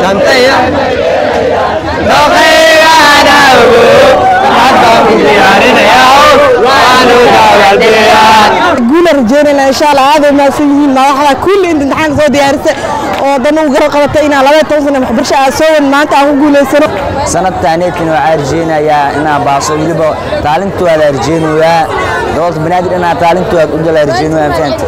galantaya doqaygaana ogo hadda ku diyaarinaya waanu dagalbiyaan guula rajeynayna insha allah aad ay mahadsan yihiin madaxda kulli inta imtixaanka soo diyaarisay oo dana u garab qabatay inaan labaya toban sana waxbarasho aad soo wan maanta aan ku guulaysano sanadtaaneedkan waxaa rajeynayaa inaa baaso weliba taalintooda rajeynayaa gobolka banaadir inaa taalintooda u dala rajeynayaa fahamta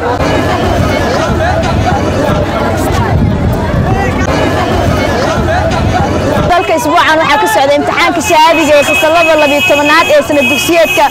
dalka isbuucan waxaa ka socda imtixaanka shahaadiga ee fasalada labiyo tobanaad ee sanad dugsiyeedka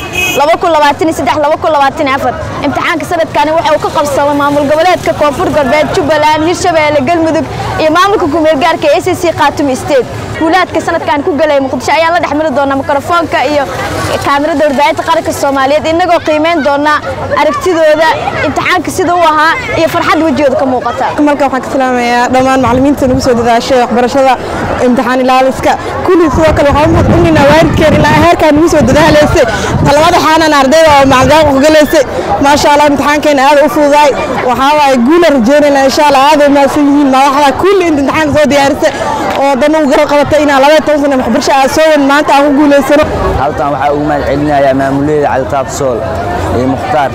imtixaanka sanadkani waxa uu ka qabsama maamul goboleedka koonfur galbeed jubbaland hirshabeelle galmudug iyo maamulka kumeelgaarka ee acc khaatumi state guulaadka sanadkan ku galay muqdisho ayaan la dhexmari doonaa mikrofoonka iyo kaamirada warbaahinta qaranka soomaaliyeed inagoo qiimeyn doona aragtidooda imtixaanka sida u ahaa iyo farxad wejigooda ka muuqata malka waxaan ka salaamayaa dhammaan macallimiinta nagu soo dadaashay waxbarashada imtixaan ilaaliska kulli sidoo kale waxaan u mahadcelinaynaa waalidkeen ilaa heerkaa nagu soo dadaalaysay talabada xaanan ardayda oo macdaaq ku galaysay maasha allah imtixaankeena aad u fududaay waxaa waaye guula rajeynaynaa insha allah aad ay mahadsan yihiin madaxda kulli inta imtixaanka soo diyaarisay oo dana u garab qabatay inaan labaya toban sana waxbarasho aad soo wan maanta aan ku guulaysano halkan waxaa ugu mahad celinayaa maamulada cabditaab sool iyo mukhtaar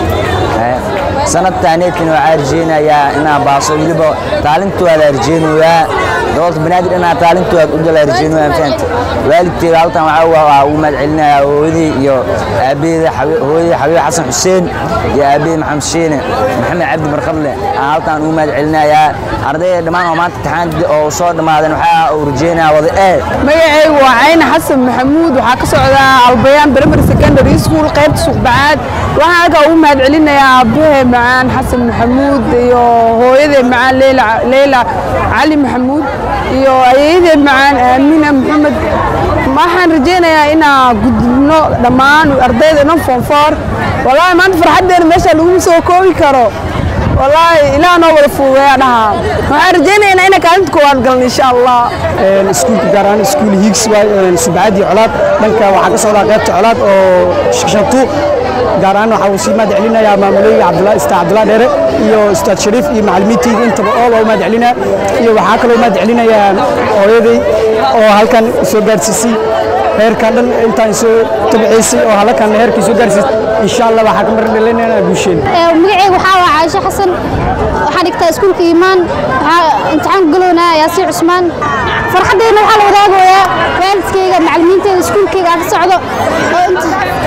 sanadtaaneedkan waxaa rajeynayaa inaa baaso weliba taalintooda rajeynayaa gobolka banaadir inaa taalintooda u dala rajeynayaa fahamta waalidkeeda halkan waxaa ugu mahad celinayaa hooyadii iyo aabaheeda hooyadii xabiib xasan xuseen iyo aabaheed maxamed shiine maxamed cabdi barqadle aan halkan ugu mahad celinayaa ardayda dhammaan oo maanta imtixaan oo soo dhammaadeen waxaa uu rajeynayaa wada ee magacaygu waa cayne xasan maxamuud waxaa ka socdaa albayaan primary secondary school qaybta suuqbacaad waxaan halkaa ugu mahad celinayaa aabbahe macaan xasan maxamuud iyo hooyade macaan leyla leyla cali maxamuud iyo ayeeyade macaan aamina maxamed waxaan rajeynayaa inaa gudubno dhammaan ardayda dhan foonfoor wallaahi maanta farxaddeena meesha laguma soo koobi karo wallaahi ilaah noo wada fuugeeya dhaha waxaan rajeynaynaa inaan kaalinta koowaad galno insha allah iskuulka gaar ahaan iskuul hiigs waay subcadii colaad dhanka waxaa ka socdaa qaybta colaad oo shaqshantu gaar ahaan waxaa uu sii mahad celinayaa maamulooyinka cabdullah istaa cabdullah dheere iyo ustaad shariif iyo macallimiintayda intaba oo waa u mahad celinaa iyo waxaa kaloo mahad celinayaa hooyaday oo halkan soo gaarsiisay heerkan dhan intaan soo tabciisay oo halkan heerkii soo gaarsiisay insha allah waxaa ka marin dhalinaynaa guusheen magacayga waxaa waa caaisho xasan waxaan dhigtaa iskuulka iimaan waxaa imtixaan ku galownaa yaasiin cusmaan farxaddeyna waxaa la wadaagayaa waalidkayga macallimiinteyda iskuulkayga aan ka socdo oo inta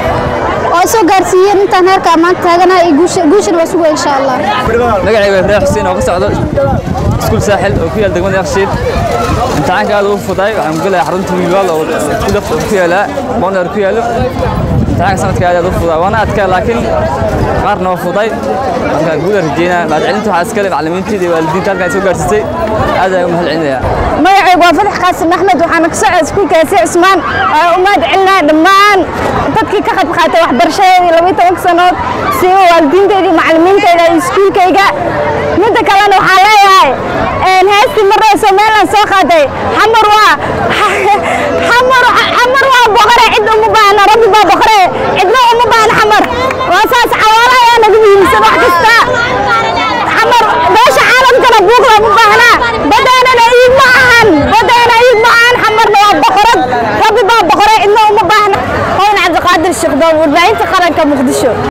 oo soo gaarsiiyeen intaan heerka maanta taaganaha iyo guushana waa sugaya insha allah magacayga ibraahim xuseen oo ka socdo iskuul saaxil oo ku yaal degmada yakshiid imtixaanka aad ugu fuday waxaan ku gelayaa xarunta wiilwaal oo kudaf ku yaala bonar ku yaalo imtixaanka sanadka aad aad u fuday waana adkaa laakiin qaarna waa fuday marka guula rajeynaa mahadcelinta waxaa iskale macallimiinteeda iyo waalidiinta halkan soo gaarsiisay aad ayaan u mahad celinayaa magacaygu waa fadax qaasim axmed waxaana ka socda iskuulka yaasiin cusmaan waxaan u mahad celinaa dhammaan dadkii ka qayb qaatay waxbarashadeedii labiyo tobanka sanood siba waalidiinteedii macallimiinteyda iyo iskuulkayga midda kalena waxaa leeyahay heestii marnay somaliland soo qaaday xamar waa xamar waa boqore cid uma baahna rabbi baa boqore cidna uma baahna xamar waa saas xawaala ayaa naga muhiimsan wax kasta xamar beesha caalamkana buuqda uma baahna badaanana iid ma ahan badaana iid ma ahan xamarna waa boqorad rabbi baa boqore cidna uma baahna hoyn cabdiqaadir sheekhdoob warbaahinta qaranka muqdisho